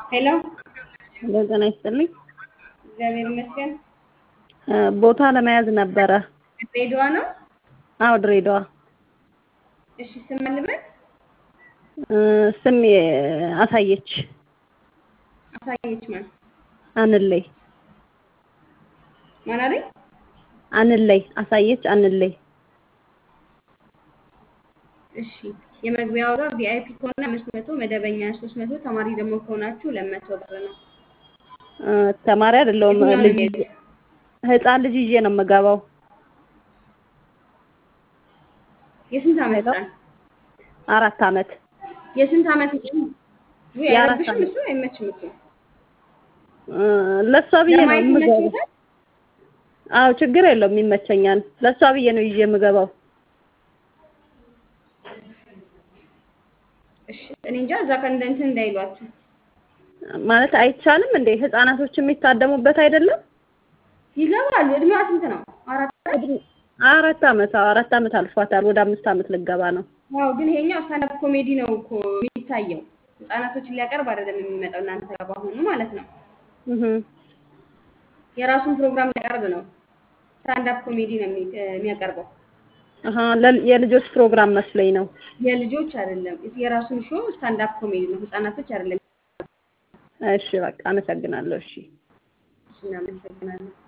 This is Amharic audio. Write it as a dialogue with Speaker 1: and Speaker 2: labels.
Speaker 1: ሄሎ
Speaker 2: ሄሎ ጤና ይስጥልኝ።
Speaker 1: እግዚአብሔር ይመስገን።
Speaker 2: ቦታ ለመያዝ ነበረ።
Speaker 1: ድሬዳዋ ነው?
Speaker 2: አዎ ድሬዳዋ።
Speaker 1: እሺ ስም ማን ልበል?
Speaker 2: ስም አሳየች
Speaker 1: አሳየች ማን?
Speaker 2: አንለይ
Speaker 1: ማን አለኝ?
Speaker 2: አንለይ አሳየች አንለይ።
Speaker 1: እሺ የመግቢያ ዋጋ ቪአይፒ ከሆነ አምስት መቶ መደበኛ ሶስት መቶ ተማሪ ደግሞ ከሆናችሁ ሁለት መቶ ብር ነው።
Speaker 2: ተማሪ አይደለሁም
Speaker 1: የትኛው ነው
Speaker 2: ልጅ
Speaker 1: የሚሄዱት?
Speaker 2: ህፃን ልጅ ይዤ ነው የምገባው።
Speaker 1: የስንት ዓመት
Speaker 2: ሄሎ?
Speaker 1: ህፃን?
Speaker 2: አራት አመት
Speaker 1: የስንት ዓመት ህፃን? ውይ
Speaker 2: የአራት
Speaker 1: አይረብሽም
Speaker 2: ዓመት።
Speaker 1: እሱ አይመችም እኮ።
Speaker 2: ለእሷ ብዬ ነው
Speaker 1: ለማየት
Speaker 2: የምገባው።
Speaker 1: ይመችዎታል?
Speaker 2: አዎ ችግር የለውም ይመቸኛል። ለእሷ ብዬ ነው ይዤ የምገባው።
Speaker 1: እሺ እኔ እንጃ እዛ ቀን እንደ እንትን እንዳይሏችሁ።
Speaker 2: ማለት አይቻልም እንዴ? ህፃናቶች የሚታደሙበት አይደለም?
Speaker 1: ይገባሉ። እድሜዋ ስንት ነው? አራት ዓመት?
Speaker 2: አራት አመት አዎ አራት አመት አልፏታል። ወደ አምስት አመት ልገባ ነው።
Speaker 1: ዋው ግን ይሄኛው ስታንዳፕ ኮሜዲ ነው እኮ የሚታየው። ህጻናቶችን ሊያቀርብ አይደለም የሚመጣው እናንተ ጋር በአሁኑ ማለት ነው።
Speaker 2: እህ
Speaker 1: የራሱን ፕሮግራም ሊያቀርብ ነው። ስታንዳፕ ኮሜዲ ነው የሚ- የሚያቀርበው።
Speaker 2: አሃ ለ- የልጆች ፕሮግራም መስለኝ ነው።
Speaker 1: የልጆች አይደለም፣ የራሱን ሾው ስታንዳፕ ኮሜዲ ነው። ህጻናቶች አይደለም።
Speaker 2: እሺ በቃ አመሰግናለሁ። እሺ
Speaker 1: እሺ እናመሰግናለን።